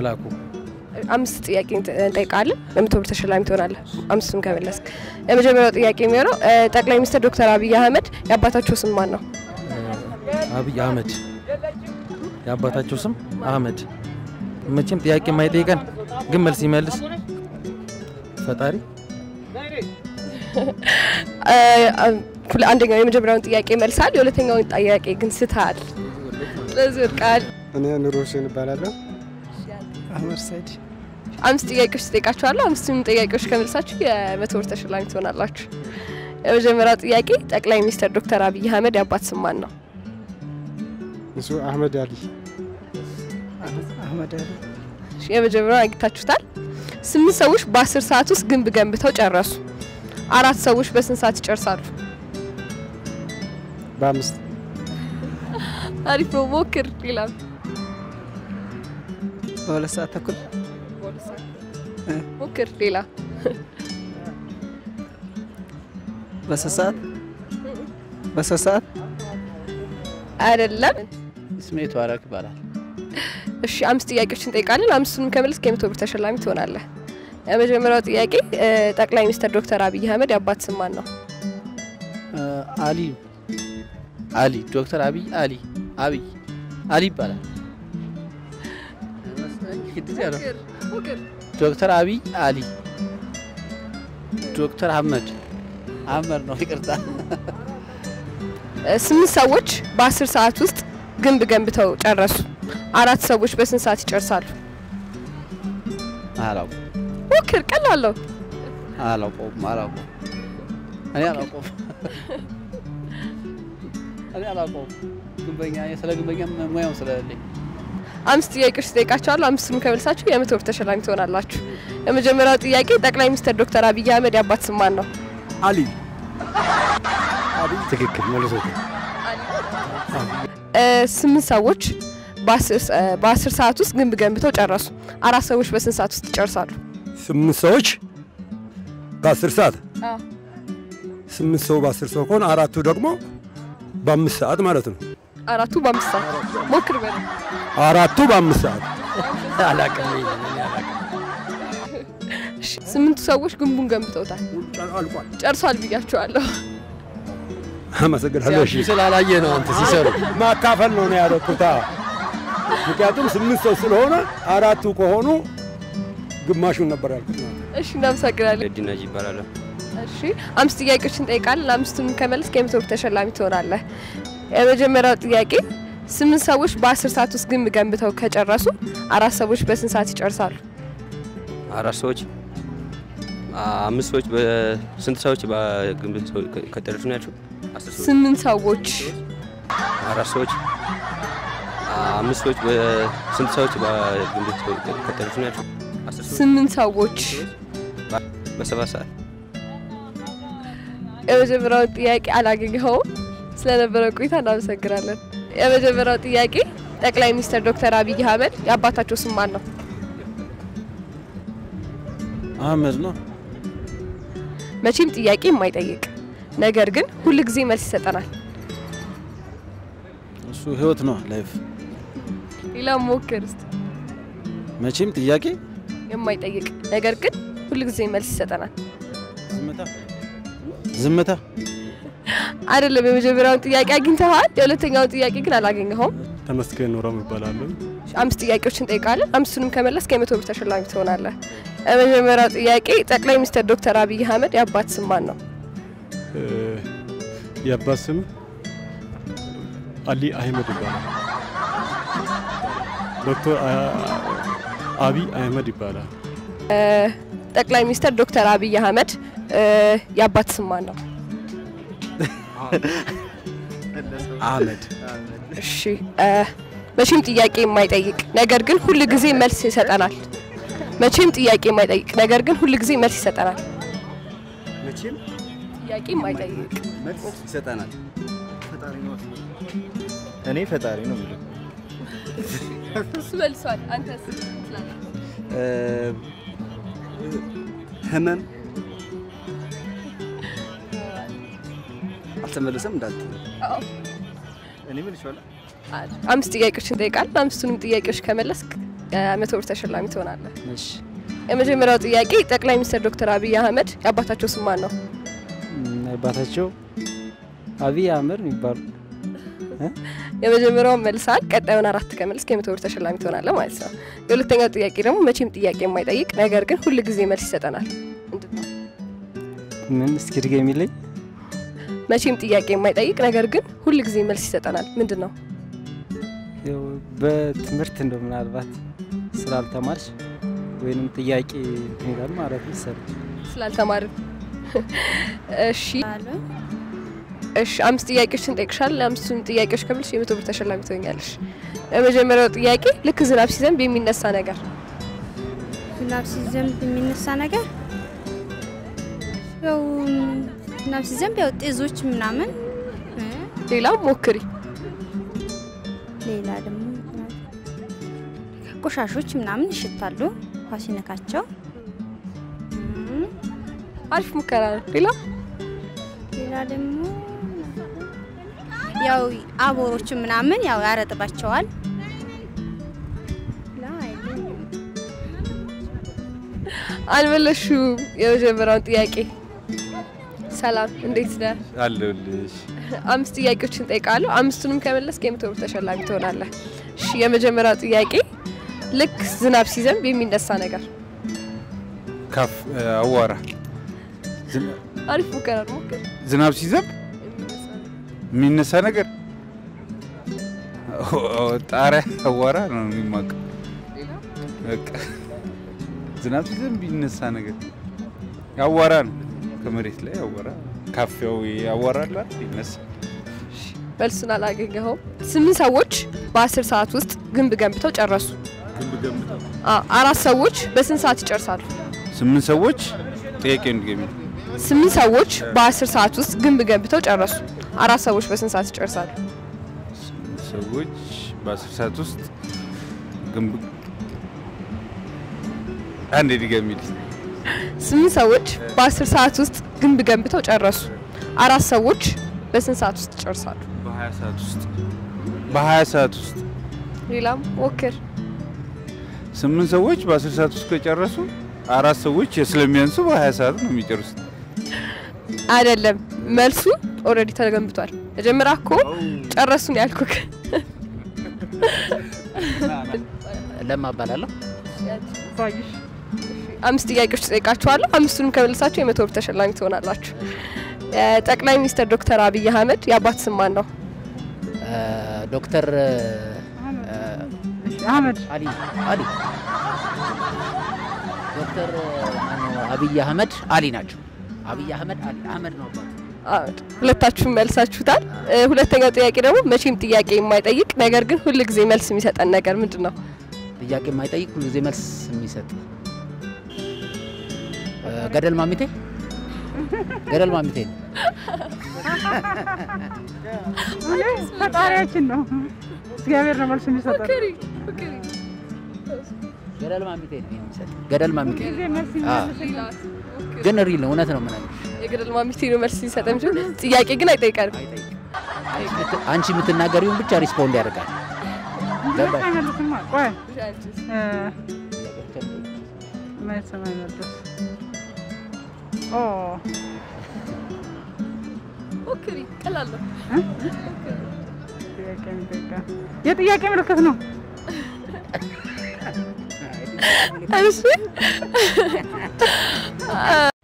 መላኩ አምስት ጥያቄ እንጠይቃለን። ለመቶ ብር ተሸላሚ ትሆናለህ። አምስቱም ከመለስክ። የመጀመሪያው ጥያቄ የሚሆነው እ፣ ጠቅላይ ሚኒስትር ዶክተር አብይ አህመድ የአባታቸው ስም ማን ነው? አብይ አህመድ የአባታቸው ስም አህመድ። መቼም ጥያቄ የማይጠይቀን ግን መልስ ይመልስ ፈጣሪ። እ፣ ሁለ- አንደኛው የመጀመሪያውን ጥያቄ መልሳል፣ የሁለተኛውን ጥያቄ ግን ስተሃል። ስለዚህ ወድቀሃል። እኔ ኑሮ ሁሴን እባላለሁ። አህመድ ሰይድ አምስት ጥያቄዎች ትጠይቃችኋለሁ። አምስቱም ጥያቄዎች ከመልሳችሁ የመቶ ብር ተሸላሚ ትሆናላችሁ። የመጀመሪያው ጥያቄ ጠቅላይ ሚኒስትር ዶክተር አብይ አህመድ የአባት ስም ማን ነው? እሱ አህመድ አሊ አህመድ አሊ እሺ፣ የመጀመሪያውን አግኝታችሁታል። ስምንት ሰዎች በአስር ሰዓት ውስጥ ግንብ ገንብተው ጨረሱ። አራት ሰዎች በስንት ሰዓት ይጨርሳሉ? በአምስት አሪፍ ነው፣ ሞክር። ሌላም በሁለት ሰዓት ተኩል ሞክር። ሌላ በሶስት ሰዓት በሶስት ሰዓት አይደለም። ስሜ ተዋረክ ይባላል። እሺ፣ አምስት ጥያቄዎችን እንጠይቃለን። አምስቱንም ከመለስክ የመቶ ብር ተሸላሚ ትሆናለህ። የመጀመሪያው ጥያቄ እ፣ ጠቅላይ ሚኒስትር ዶክተር አብይ አህመድ የአባት ስም ማን ነው? እ፣ አሊ አሊ ዶክተር አብይ አሊ አብይ አሊ ይባላል። እንደዚያ ነው። ዶክተር አብይ አሊ ዶክተር አህመድ አህመድ ነው። ይቅርታ እ፣ ስምንት ሰዎች በአስር ሰዓት ውስጥ ግንብ ገንብተው ጨረሱ። አራት ሰዎች በስንት ሰዓት ይጨርሳሉ? አላውቅም ሞክር። ቀላል ነው። አላውቀውም አላውቀውም እኔ አላውቀውም እኔ አላውቀውም። ግንበኛ ስለ ግንበኛ ሙያው ስለሌለኝ አምስት ጥያቄዎች ትጠይቃቸዋለሁ። አምስቱንም ከመልሳችሁ የመቶ ብር ተሸላሚ ትሆናላችሁ። የመጀመሪያው ጥያቄ ጠቅላይ ሚኒስትር ዶክተር አብይ አህመድ የአባት ስም ማን ነው? አሊ ትክክል መልሶት እ፣ ስምንት ሰዎች በአስር ስ- እ፣ በአስር ሰዓት ውስጥ ግንብ ገንብተው ጨረሱ። አራት ሰዎች በስንት ሰዓት ውስጥ ይጨርሳሉ? ስምንት ሰዎች በአስር ሰዓት አዎ። ስምንት ሰው በአስር ሰው ከሆነ አራቱ ደግሞ በአምስት ሰዓት ማለት ነው። አራቱ በአምስት ሰዓት ሞክር በለ አራቱ በአምስት ሰዓት አላቅም እሺ፣ ስምንቱ ሰዎች ግንቡን ገንብተውታል። አልቋል። ጨርሷል ብያቸዋለሁ። አመሰግናለሁ። እሺ ስላላየ ነው አንተ ሲሰሩ ማካፈል ነው ነው ያደረኩት። አዎ። ምክንያቱም ስምንት ሰው ስለሆነ አራቱ ከሆኑ ግማሹን ነበር ያልኩት። እሺ፣ እናመሰግናለን። ዲናጅ ይባላል። እሺ፣ አምስት ጥያቄዎችን እንጠይቃለን። አምስቱን ከመለስክ የመቶ ብር ተሸላሚ ትሆናለህ። የመጀመሪያው ጥያቄ ስምንት ሰዎች በአስር ሰዓት ውስጥ ግንብ ገንብተው ከጨረሱ አራት ሰዎች በስንት ሰዓት ይጨርሳሉ? አራት ሰዎች አምስት ሰዎች በስንት ሰዎች በግንብ ከጨረሱ ነው ያልሽው? አስር ሰዎች ስምንት ሰዎች አራት ሰዎች አምስት ሰዎች በስንት ሰዎች በግንብ ከጨረሱ ነው ያልሽው? አስር ሰዎች ስምንት ሰዎች በሰባት ሰዓት የመጀመሪያውን ጥያቄ አላገኘኸውም። ስለነበረ ቆይታ እናመሰግናለን። የመጀመሪያው ጥያቄ ጠቅላይ ሚኒስትር ዶክተር አብይ አህመድ የአባታቸው ስም ማን ነው? አህመድ ነው። መቼም ጥያቄ የማይጠይቅ ነገር ግን ሁል ጊዜ መልስ ይሰጠናል። እሱ ህይወት ነው ላይፍ። ሌላ ሞክር እስቲ። መቼም ጥያቄ የማይጠይቅ ነገር ግን ሁል ጊዜ መልስ ይሰጠናል። ዝምታ ዝምታ አይደለም። የመጀመሪያውን ጥያቄ አግኝተዋል። የሁለተኛውን ጥያቄ ግን አላገኘኸውም። ተመስገን ኖረም እባላለሁ። አምስት ጥያቄዎችን እንጠይቃለን። አምስቱንም ከመለስክ የመቶ ብር ተሸላሚ ትሆናለህ። የመጀመሪያው ጥያቄ ጠቅላይ ሚኒስትር ዶክተር አብይ አህመድ የአባት ስም ማን ነው? እ፣ የአባት ስም አሊ አህመድ ይባላል። ዶክተር አ- አቢይ አህመድ ይባላል። ጠቅላይ ሚኒስትር ዶክተር አብይ አህመድ እ፣ የአባት ስም ማን ነው? አህመድ እሺ እ፣ መቼም ጥያቄ የማይጠይቅ ነገር ግን ሁል ጊዜ መልስ ይሰጠናል። መቼም ጥያቄ የማይጠይቅ ነገር ግን ሁል ጊዜ መልስ ይሰጠናል። መቼም ጥያቄ የማይጠይቅ መልስ ይሰጠናል። እኔ ፈጣሪ ነው የሚለው እሱ መልሷል። አንተስ ህመም አልተመለሰም እንዳት እኔ ምን ይሻላል አምስት ጥያቄዎች እንጠይቃለን። አምስቱንም ጥያቄዎች ከመለስክ መቶ ብር ተሸላሚ ትሆናለህ። እሺ የመጀመሪያው ጥያቄ ጠቅላይ ሚኒስትር ዶክተር አብይ አህመድ የአባታቸው ስም ማን ነው? እም፣ አባታቸው አብይ አህመድ የሚባሉ የመጀመሪያውን መልሳል። ቀጣዩን አራት ከመልስክ የመቶ ብር ተሸላሚ ትሆናለህ ማለት ነው። የሁለተኛው ጥያቄ ደግሞ መቼም ጥያቄ የማይጠይቅ ነገር ግን ሁል ጊዜ መልስ ይሰጠናል። ምንድን ነው? ምን እስኪ ድገሚልኝ። መቼም ጥያቄ የማይጠይቅ ነገር ግን ሁል ጊዜ መልስ ይሰጠናል። ምንድን ነው? ያው በትምህርት እንደው ምናልባት ስላልተማርሽ ወይንም ጥያቄ እንትን ይላል ማለት መሰለኝ። ስላልተማርን። እሺ እሺ፣ አምስት ጥያቄዎችን እንጠይቅሻለን። አምስቱን ጥያቄዎች ከመልሽ የመቶ ብር ተሸላሚ ትሆኛለሽ። የመጀመሪያው ጥያቄ ልክ ዝናብ ሲዘንብ የሚነሳ ነገር ዝናብ ሲዘንብ የሚነሳ ነገር ያው ዝናብ ሲዘንብ ያው ጤዞች ምናምን እ፣ ሌላም ሞክሪ። ሌላ ደግሞ ቆሻሾች ምናምን ይሸታሉ ውሃ ሲነካቸው። እም፣ አሪፍ ሙከራ ነው። ሌላ ሌላ ደግሞ ያው አቦሮች ምናምን ያው ያረጥባቸዋል። ሌላ አይለኝም። አልመለሹም። የመጀመሪያውን ጥያቄ ሰላም፣ እንዴት ነህ? አለሁልሽ። አምስት ጥያቄዎችን እንጠይቃለሁ። አምስቱንም ከመለስክ የመቶ ብር ተሸላሚ ትሆናለህ። እሺ፣ የመጀመሪያው ጥያቄ ልክ ዝናብ ሲዘንብ የሚነሳ ነገር። ካፍ አዋራ አሪፍ ሙከራ ነው። ሞክር። ዝናብ ሲዘንብ የሚነሳ ነገር ጣሪያ አዋራ ነው የሚማቀው። በቃ ዝናብ ሲዘንብ የሚነሳ ነገር አዋራ ነው። ከመሬት ላይ አዋራ ካፊያው ያዋራላ ይነሳ። መልሱን አላገኘኸውም። ስምንት ሰዎች በአስር ሰዓት ውስጥ ግንብ ገንብተው ጨረሱ። ግንብ ገንብተው አ- አራት ሰዎች በስንት ሰዓት ይጨርሳሉ? ስምንት ሰዎች ጥያቄ እንድገሚ ስምንት ሰዎች በአስር ሰዓት ውስጥ ግንብ ገንብተው ጨረሱ። አራት ሰዎች በስንት ሰዓት ይጨርሳሉ? ሰዎች በአስር ሰዓት ውስጥ ግንብ አንድ ድገሚል ስምንት ሰዎች በአስር ሰዓት ውስጥ ግንብ ገንብተው ጨረሱ። አራት ሰዎች በስንት ሰዓት ውስጥ ይጨርሳሉ? በሀያ ሰዓት ውስጥ በሀያ ሰዓት ውስጥ ሌላም ሞክር። ስምንት ሰዎች በአስር ሰዓት ውስጥ ከጨረሱ አራት ሰዎች ስለሚያንሱ በሀያ ሰዓት ነው የሚጨርሱት። አይደለም፣ መልሱ ኦልሬዲ ተገንብቷል። መጀመሪያ እኮ ጨረሱን ያልኩክ። ለማ እባላለሁ። አምስት ጥያቄዎች ጠይቃችኋለሁ። አምስቱንም ከመልሳችሁ የመቶ ብር ተሸላሚ ትሆናላችሁ። ጠቅላይ ሚኒስትር ዶክተር አብይ አህመድ የአባት ስም ማን ነው? ዶክተር አህመድ አሊ አሊ ዶክተር ማነው አብይ አህመድ አሊ ናቸው። አብይ አህመድ አሊ አህመድ ነው አባቱ። አህመድ። ሁለታችሁም መልሳችሁታል። እ፣ ሁለተኛው ጥያቄ ደግሞ መቼም ጥያቄ የማይጠይቅ ነገር ግን ሁል ጊዜ መልስ የሚሰጠን ነገር ምንድን ነው? ጥያቄ የማይጠይቅ ሁሉ ጊዜ መልስ የሚሰጥ እ፣ ገደል ማሚቴ ገደል ማሚቴ ነው። ፈጣሪያችን ነው። እግዚአብሔር ነው መልስ የሚሰጠን። ገደል ማሚቴ ነው የሚሰጥ ገደል ማሚቴ ጊዜ መልስ አዎ። የሚመልስልን ግን ሪል ነው እውነት ነው የምነግርሽ። የገደል ማሚቴ ነው መልስ ሊሰጠን እንጂ ጥያቄ ግን አይጠይቀንም። አንቺ የምትናገሪውን ብቻ ሪስፖንድ ያደርጋል። ገባሽ? አይመልስማ። ቆይ እ፣ መልስ የማይመልስ ኦ ሞክሪ፣ ቀላል ነው። ጥያቄ የሚጠይቃ የጥያቄ ምልክት ነው። እሺ